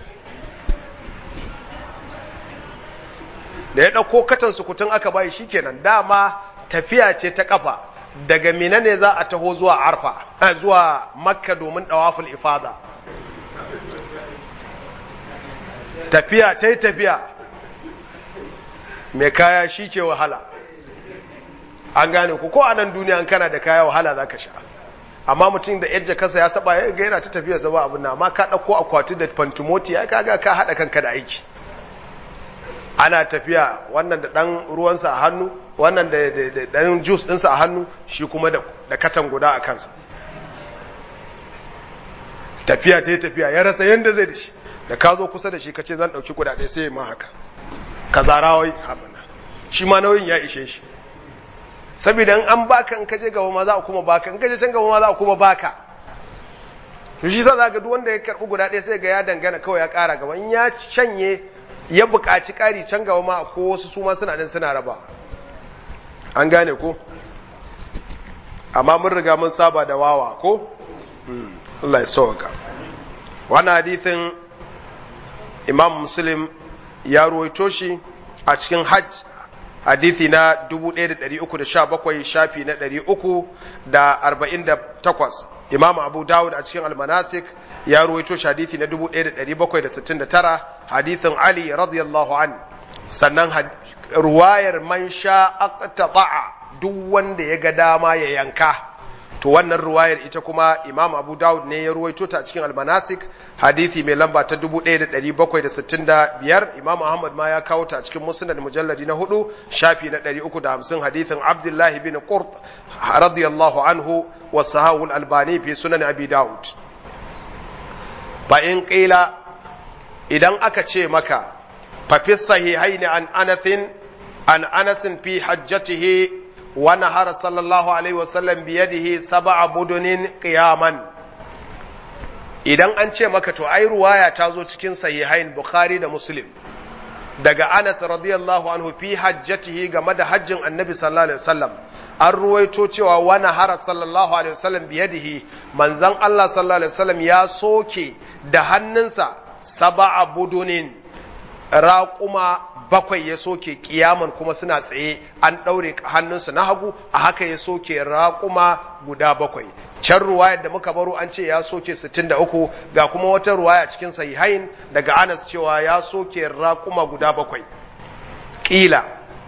da ya ɗauko katan sukutun aka bashi shikenan dama tafiya ce ta kafa daga mina ne za a taho zuwa arfa zuwa makka domin ɗawaful ifada tafiya ta yi tafiya mai kaya shi ke wahala an gane ku ko a nan duniya an kana da kaya wahala za ka sha amma mutum da yadda kasa ya saba ya ga yana ta tafiya zaba abin na amma ka ɗauko akwati da fantimoti ya kaga ka haɗa kanka da aiki ana tafiya wannan da ɗan ruwansa a hannu wannan da ɗan jus ɗinsa a hannu shi kuma da katan guda a kansa tafiya ta yi tafiya ya rasa yadda zai da shi da ka zo kusa da shi ka ce zan ɗauki guda ɗaya sai ma haka ka zara wai abin shi ma nauyin ya ishe shi saboda in an baka in kaje gaba ma za a kuma baka in kaje can gaba ma za a kuma baka to shi sa zaka duk wanda ya karbi guda ɗaya sai ga ya dangana kawai ya ƙara gaba in ya shanye ya buƙaci ƙari can gaba ma ko wasu su ma suna nan suna raba an gane ko amma mun riga mun saba da wawa ko Allah ya sauka wannan hadithin Imam Muslim ya ruwaito shi a cikin hajj hadithi na 1317 shafi na 348 imam abu dawud a cikin almanasik ya ruwaito shi hadithi na 1769 hadithin ali radiyallahu an sannan ruwayar man sha aqtata'a duk wanda ya ga dama ya yanka to wannan ruwayar ita kuma imam abu dawud ne ya ruwaito ta a cikin almanasik hadithi mai lamba ta 1765 imam ahmad ma ya kawo ta a cikin musnad mujalladi na hudu shafi na 350 hadithin abdullahi bin qurt radiyallahu anhu wa sahawul albani fi sunan abi dawud fa in qila idan aka ce maka fa fi sahihaini an anathin an anasin fi hajjatihi ونهر صلى الله عليه وسلم بيده سبع بدن قياما idan an ce maka to ai ruwaya ta zo cikin sahihain bukhari da muslim daga anas radiyallahu anhu fi hajjatihi game da hajjin annabi sallallahu alaihi wasallam an ruwaito cewa wani hara sallallahu alaihi wasallam biyadihi manzan Allah sallallahu alaihi wasallam ya soke da hannunsa saba'a budunin raƙuma bakwai ya soke kiyaman kuma suna tsaye an ɗaure hannunsu na hagu a haka ya soke raƙuma guda bakwai can ruwayar da muka baro an ce ya soke 63 ga kuma wata ruwaya cikin sahihain daga Anas cewa ya soke raƙuma guda bakwai ƙila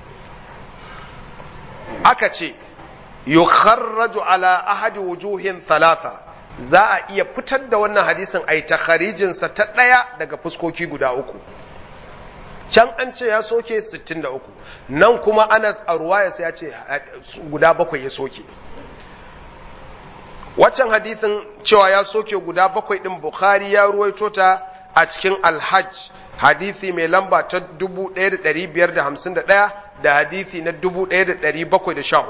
aka ce yukharraju ala ahadi wujuhin thalatha za a iya fitar da wannan hadisin a yi takharijinsa ta ɗaya daga fuskoki guda uku can an ce ya soke 63 nan kuma anas a ruwayarsa ya ce guda bakwai ya soke waccan hadithin cewa ya soke guda bakwai ɗin bukhari ya ruwaito ta a cikin alhaj hadithi mai lamba ta 1551 da hadithi na 1714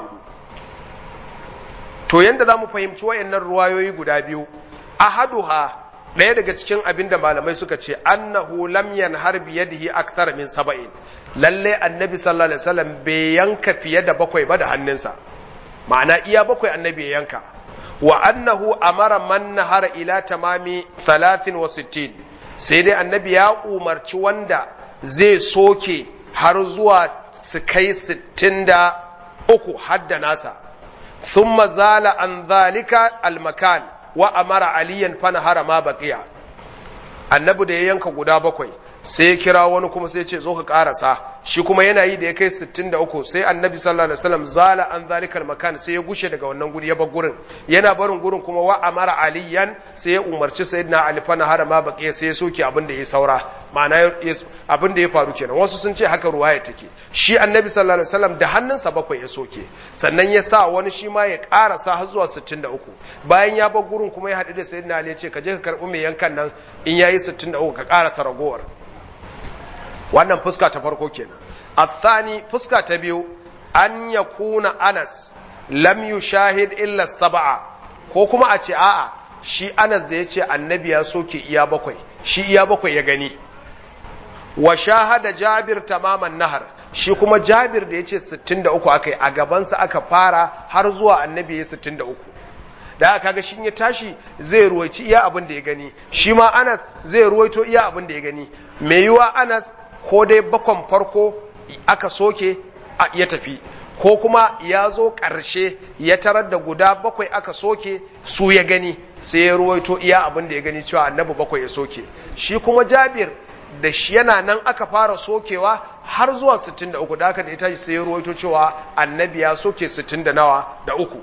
to yanda za mu fahimci wayannan ruwayoyi guda biyu ahaduha ɗaya daga cikin abin da malamai suka ce annahu lam yanhar bi yadihi akthar min saba'in lalle annabi sallallahu alaihi wasallam bai yanka fiye da bakwai ba da hannunsa ma'ana iya bakwai annabi ya yanka wa annahu amara man nahara ila tamami 63 sai dai annabi ya umarci wanda zai soke har zuwa su kai 63 hadda nasa thumma zala an zalika almakan wa amara aliyan fanahara ma baqiya annabi da ya yanka guda bakwai sai ya kira wani kuma sai ya ce zo ka karasa shi kuma yana yi da ya kai 63 sai annabi sallallahu alaihi wasallam zala an zalikal makan sai ya gushe daga wannan guri ya bar gurin yana barin gurin kuma wa amara aliyan sai ya umarci sayyidina ali fanahara ma baqiya sai ya soke abin da ya saura ma'ana abin da ya faru kenan wasu sun ce haka ruwaya take shi annabi sallallahu alaihi wasallam da hannunsa bakwai ya soke sannan ya sa wani shi ma ya karasa har zuwa 63 bayan ya bar gurin kuma ya haɗu da sayyidina ali ya ce ka je ka karɓi mai yankan nan in yayi 63 ka karasa ragowar wannan fuska ta farko kenan athani fuska ta biyu an yakuna anas lam yushahid illa sab'a ko kuma a ce a'a shi anas da ya ce annabi ya soke iya bakwai shi iya bakwai ya gani wa shahada jabir tamaman nahar shi kuma jabir da ya ce 63 aka yi a gabansa aka fara har zuwa annabi ya 63 da aka ga shi ya tashi zai ruwaici iya abin da ya gani shi ma anas zai ruwaito iya abin da ya gani mai yiwa anas ko dai bakon farko aka soke ya tafi ko kuma ya zo ƙarshe ya tarar da guda bakwai aka soke su ya gani sai ya ruwaito iya abin da ya gani cewa annabi bakwai ya soke shi kuma jabir da shi yana nan aka fara sokewa har zuwa 63 da aka da ita sai ya ruwaito cewa annabi ya soke 60 da nawa da uku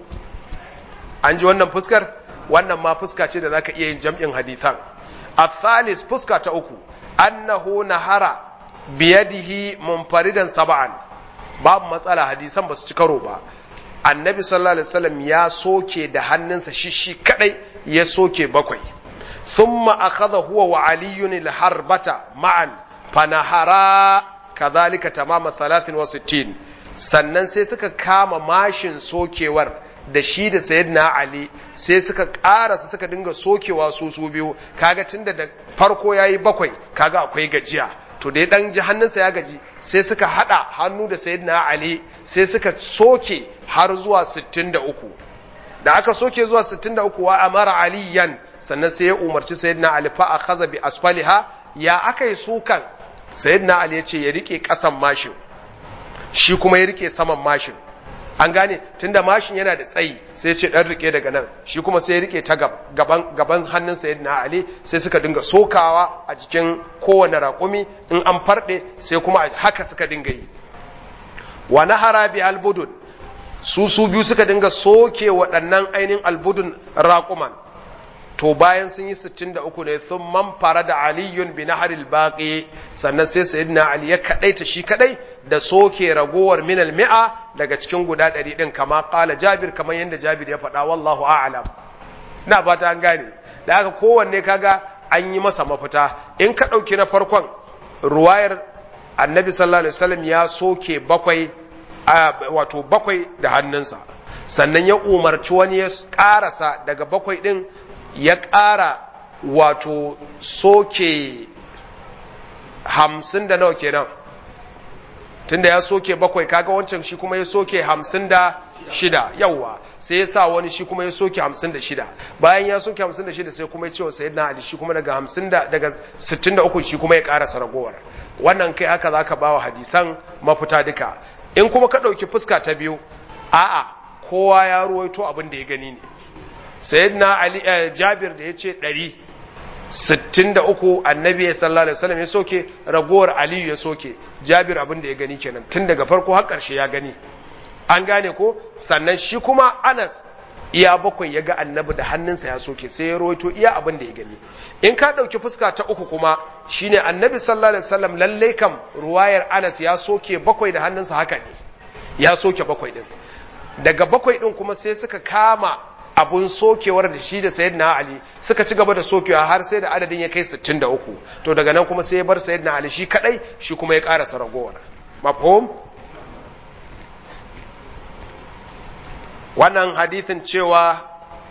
an ji wannan fuskar wannan ma fuska ce da zaka iya yin jam'in hadithan athalis fuska ta uku annahu nahara biyadihi munfaridan sab'an babu matsala hadisan ba su ci karo ba annabi sallallahu alaihi wasallam ya soke da hannunsa shi shi kadai ya soke bakwai thumma akhadha huwa wa aliyun al-harbata ma'an fanahara kadhalika tamama 63 sannan sai suka kama mashin sokewar da shi da sayyidina ali sai suka karasa suka dinga sokewa su su biyu kaga tunda da farko yayi bakwai kaga akwai gajiya to dai dan ji hannunsa ya gaji sai suka hada hannu da sayyidina ali sai suka soke har zuwa 63 da aka soke zuwa 63 wa amara aliyan sannan sai ya umarci sayyidina ali fa akhadha bi asfaliha ya akai sukan sayyidina ali ya ce ya rike kasan mashin shi kuma ya rike saman mashin an gane tunda mashin yana da tsayi sai ce dan rike daga nan shi kuma sai ya rike ta gaban gaban hannun sayyidina ali sai suka dinga sokawa a jikin kowane raƙumi in an farɗe sai kuma haka suka dinga yi wa nahara bi albudun su su biyu suka dinga soke waɗannan ainihin albudun raƙuman to bayan sun yi 63 ne sun man fara da aliyun bi naharil baqi sannan sai sayyidina ali ya kadaita shi kadai da soke ragowar minal mi'a daga cikin guda 100 din kama qala jabir kamar yanda jabir ya faɗa wallahu a'lam na fata an gane da haka kowanne kaga an yi masa mafita in ka ɗauki na farkon ruwayar annabi sallallahu alaihi wasallam ya soke bakwai wato bakwai da hannunsa sannan ya umarci wani ya ƙarasa daga bakwai ɗin ya ƙara wato soke hamsin da nawa kenan tunda ya soke bakwai kaga wancan shi kuma ya soke hamsin da shida yawwa sai ya sa wani shi kuma ya soke hamsin da shida bayan ya soke hamsin da shida sai kuma ya ce wa sayyidina ali shi kuma daga hamsin da daga sittin da uku shi kuma ya ƙarasa ragowar wannan kai haka za ka ba wa hadisan mafita duka in kuma ka ɗauki fuska ta biyu a'a kowa ya ruwaito abin da ya gani ne sayyidina ali jabir da ya ce ɗari sittin da uku annabi sallallahu alaihi wasallam ya soke ragowar aliyu ya soke jabir abin da ya gani kenan tun daga farko har ƙarshe ya gani an gane ko sannan shi kuma anas iya bakwai ya ga annabi da hannunsa ya soke sai ya rawaito iya abin da ya gani in ka ɗauki fuska ta uku kuma shine annabi sallallahu alaihi wasallam lalle kam ruwayar anas ya soke bakwai da hannunsa haka ne ya soke bakwai din daga bakwai din kuma sai suka kama abun sokewar da shi da sayyidina ali suka ci gaba da sokewa har sai da adadin ya kai 63 to daga nan kuma sai ya bar sayyidina ali shi kadai shi kuma ya karasa ragowar mafhum wannan hadithin cewa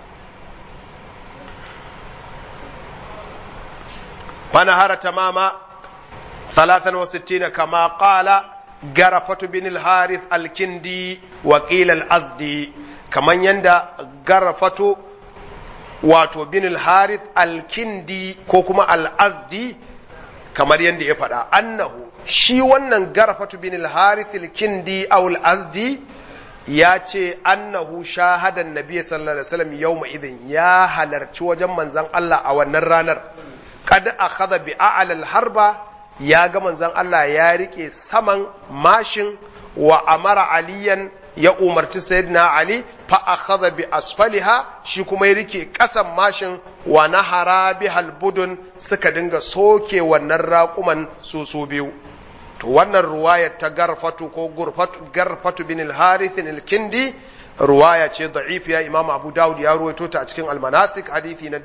fanahara tamama 63 kama qala garafatu bin al-harith al-kindi wa qila al-azdi kaman yanda garafatu wato bin al-harith al-kindi ko kuma al-azdi kamar yanda ya faɗa annahu shi wannan garafatu bin al-harith al-kindi aw al-azdi ya ce annahu shahadan nabi sallallahu alaihi wasallam yawma idin ya halarci wajen manzon Allah a wannan ranar kad akhadha bi a'la al-harba ya ga manzon Allah ya rike saman mashin wa amara aliyan ya umarci sayyidina ali fa akhadha bi asfaliha shi kuma ya rike kasan mashin wa nahara bihal budun suka dinga soke wannan raƙuman su su biyu to wannan ruwaya ta garfatu ko gurfatu garfatu bin al-harith al-kindi ruwaya ce da'ifiya imam abu dawud ya ruwaito ta a cikin al-manasik hadithi na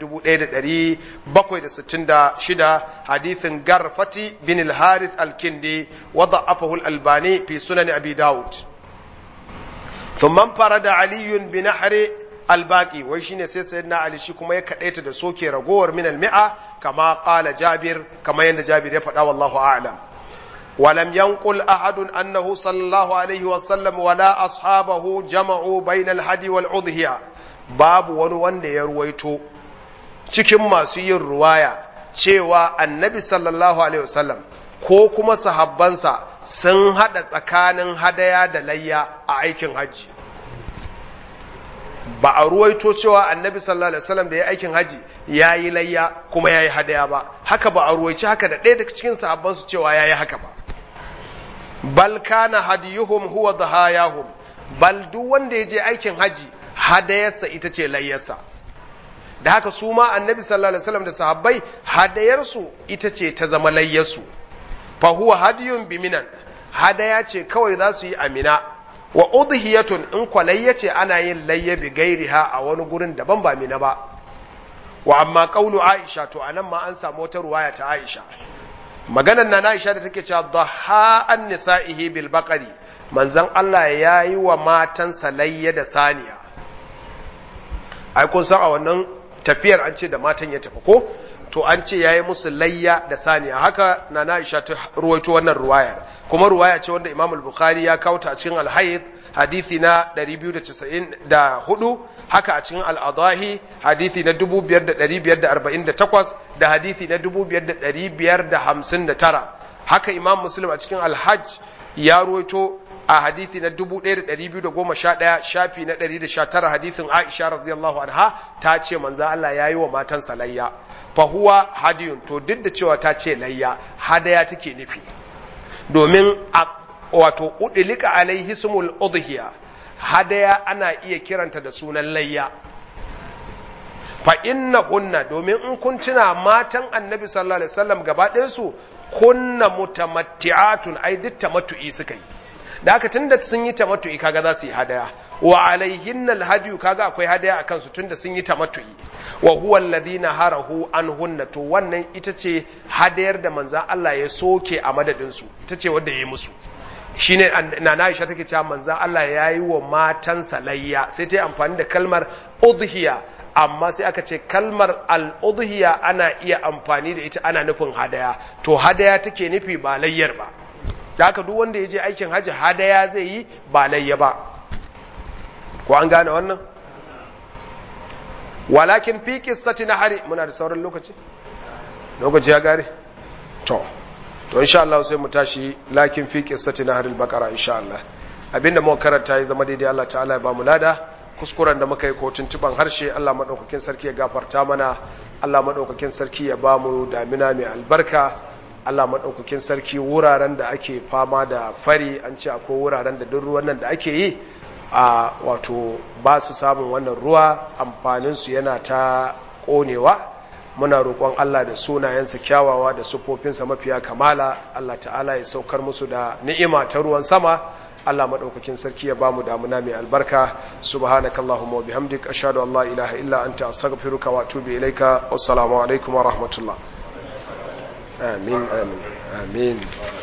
1766 hadithin garfati bin al-harith al-kindi wa da'afahu al-albani fi sunan abi dawud ثم انفرد علي بنحر الباقي wai shine sai sayyidina ali shi kuma ya kadaita da soke ragowar min al-mi'a kama qala jabir kama yanda jabir ya faɗa wallahu a'lam ولم ينقل أحد أنه صلى الله عليه وسلم ولا أصحابه جمعوا بين الهدي والأضحية باب ونوان ya ruwaito cikin masu yin ruwaya cewa annabi sallallahu alaihi wasallam ko kuma sahabbansa sun haɗa tsakanin hadaya da layya a aikin hajji ba a ruwaito cewa annabi sallallahu alaihi wasallam da ya aikin haji ya yi layya kuma ya yi hadaya ba haka ba a ruwaici haka da ɗaya daga cikin sahabbansu cewa ya yi haka ba bal kana hadiyuhum huwa dhahayahum bal duk wanda ya je aikin haji hadayarsa ita ce layyarsa da haka su ma annabi sallallahu alaihi wasallam da sahabbai hadayarsu ita ce ta zama layyarsu fa huwa hadiyun biminan hadaya ce kawai za su yi amina wa udhiyatun in kwalayya ce ana yin layya bi gairiha a wani gurin daban ba mina ba wa amma qaulu aisha to anan ma an samu wata ruwaya ta aisha maganar na aisha da take cewa dhaha an nisa'ihi bil baqari manzon Allah ya yi wa matansa layya da saniya ai kun san a wannan tafiyar an ce da matan ya tafi ko to an ce yayi musu layya da saniya haka na Aisha ta ruwaito wannan ruwaya kuma ruwaya ce wanda Imam al-Bukhari ya kawo ta a cikin al-Hayd hadisi na 294 haka a cikin al-Adahi hadisi na 5548 da hadisi na 5559 haka Imam Muslim a cikin al-Hajj ya ruwaito a hadithi na 1211 shafi na 119 hadithin Aisha radiyallahu anha ta ce manzo Allah yayi wa matan salayya fa huwa hadiyun to duk da cewa ta ce layya hadaya take nufi domin wato udlika alaihi sumul udhiya hadaya ana iya kiranta da sunan layya fa inna hunna domin in kun tuna matan annabi sallallahu alaihi wasallam gaba ɗayan su kunna mutamatti'atun ai duk tamattu'i suka yi da haka tunda sun yi tamattu'i kaga za su yi hadaya wa alaihinna alhadiyu kaga akwai hadaya akan su tunda sun yi tamattu'i wa huwa alladhina harahu anhunna to wannan ita ce hadayar da manzon Allah ya soke a madadin su ita ce wanda yayi musu shine na Aisha take cewa manzon Allah ya yi wa matansa layya sai ta yi amfani da kalmar udhiya amma sai aka ce kalmar al-udhiya ana iya amfani da ita ana nufin hadaya to hadaya take nufi ba layyar ba da haka duk wanda ya je aikin hajji hadaya zai yi ba layya ba ko an gane wannan walakin fi qissati nahari muna da sauran lokaci lokaci ya gare to to insha Allah sai mu tashi lakin fi qissati nahari al-baqara insha Allah abinda muka karanta ya zama daidai Allah ta'ala ya ba mu lada kuskuren da muka yi ko tuntuban harshe Allah madaukakin sarki ya gafarta mana Allah madaukakin sarki ya ba mu damina mai albarka Allah madaukakin sarki wuraren da ake fama da fari an ce akwai wuraren da duk ruwan nan da ake yi a wato ba su samun wannan ruwa amfaninsu yana ta ƙonewa muna roƙon Allah da sunayensa kyawawa da sufofinsa mafiya kamala Allah ta'ala ya saukar musu da ni'ima ta ruwan sama Allah maɗaukakin sarki ya ba mu damuna mai albarka subhanakallahumma wa bihamdik ashhadu an la ilaha illa anta astaghfiruka wa atubu ilaika wassalamu alaikum wa rahmatullah amin amin amin